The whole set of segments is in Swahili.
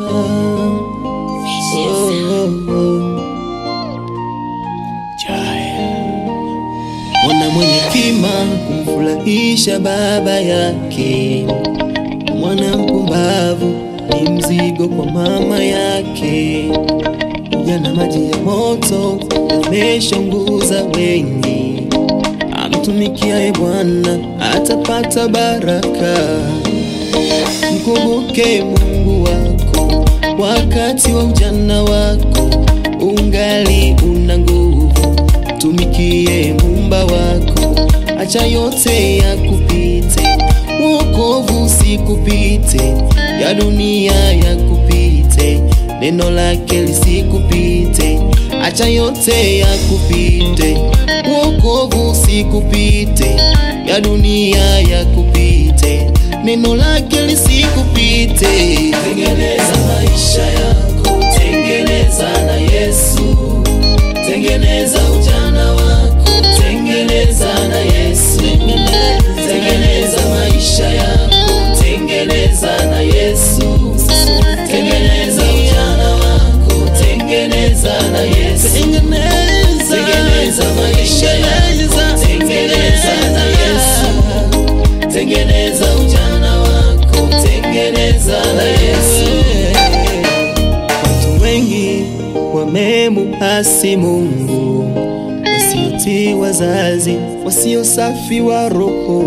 Mwana mwenye kima kumfurahisha baba yake, mwana mpumbavu ni mzigo kwa mama yake. Jana maji ya moto yameshaunguza wengi, amtumikiaye Bwana atapata baraka. Mkumbuke Mungu wako wakati wa ujana wako, ungali una nguvu, tumikie Muumba wako, acha yote yakupite, wokovu usikupite, ya dunia yakupite, neno lake lisikupite, acha yote yakupite, wokovu usikupite, ya dunia yakupite, neno lake lisikupite. Tengeneza maisha yako, tengeneza na Yesu, tengeneza ujana wako, tengeneza na Yesu, tengeneza maisha yako, tengeneza na Yesu, tengeneza ujana wako, tengeneza na Yesu, tengeneza maisha yako, tengeneza na Yesu, tengeneza ujana wako, tengeneza na Yesu. Watu wengi wamemuasi Mungu, wasiotii wazazi, wasio safi wa roho.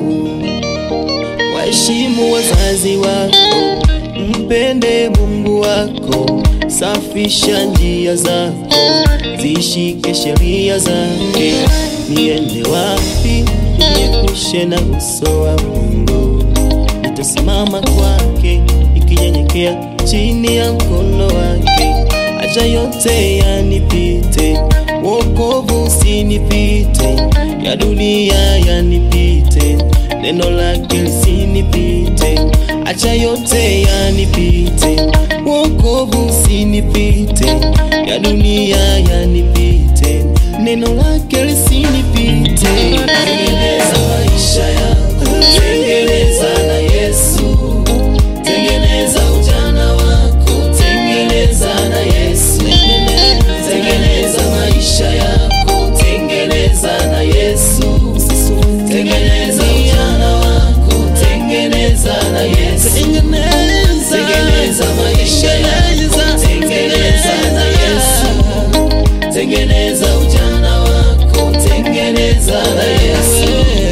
Waheshimu wazazi wako, mpende Mungu wako, safisha njia zako, zishike sheria zake. Niende wapi niepushe na uso wa Mungu? Nitasimama kwake ikinyenyekea chini ya mkono wake. Acha yote yanipite, wokovu usinipite, ya dunia yanipite, neno lake lisinipite. Acha yote yanipite, wokovu usinipite, ya dunia yanipite, neno lake lisinipite. Tengeneza maisha yako, tengeneza na Yesu, tengeneza ujana wako, tengeneza na Yesu, tengeneza maisha yako, tengeneza na Yesu, tengeneza ujana wako, tengeneza na Yesu, tengeneza maisha yako, tengeneza na Yesu, tengeneza ujana wako, tengeneza na Yesu.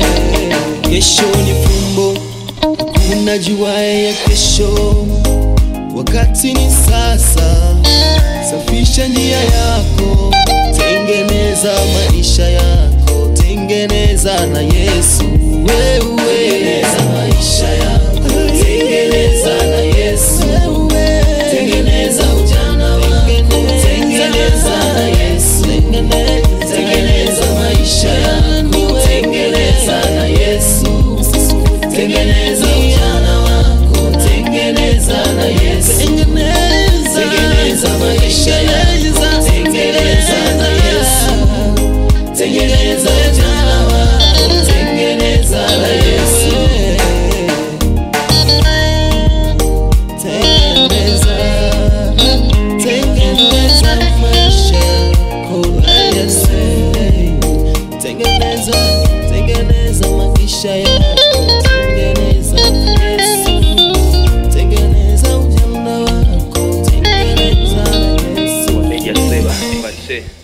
Kesho ni fumbo, hakuna juaye ya kesho. Wakati ni sasa, safisha njia yako, tengeneza maisha yako, tengeneza na Yesu. Wewe tengeneza maisha yako, tengeneza na Yesu. Tengeneza ujana wako, tengeneza na Yesu. Tengeneza maisha yako, tengeneza na Yesu. Tengeneza ujana wako, tengeneza na Yesu. Tengeneza maisha yako, tengeneza na Yesu. Tengeneza ujana wako, tengeneza na Yesu. Tengeneza, tengeneza maisha yako na Yesu. Tengeneza, tengeneza maisha yako, tengeneza na Yesu. Tengeneza ujana wako, tengeneza na Yesu. Media Seba, Pase.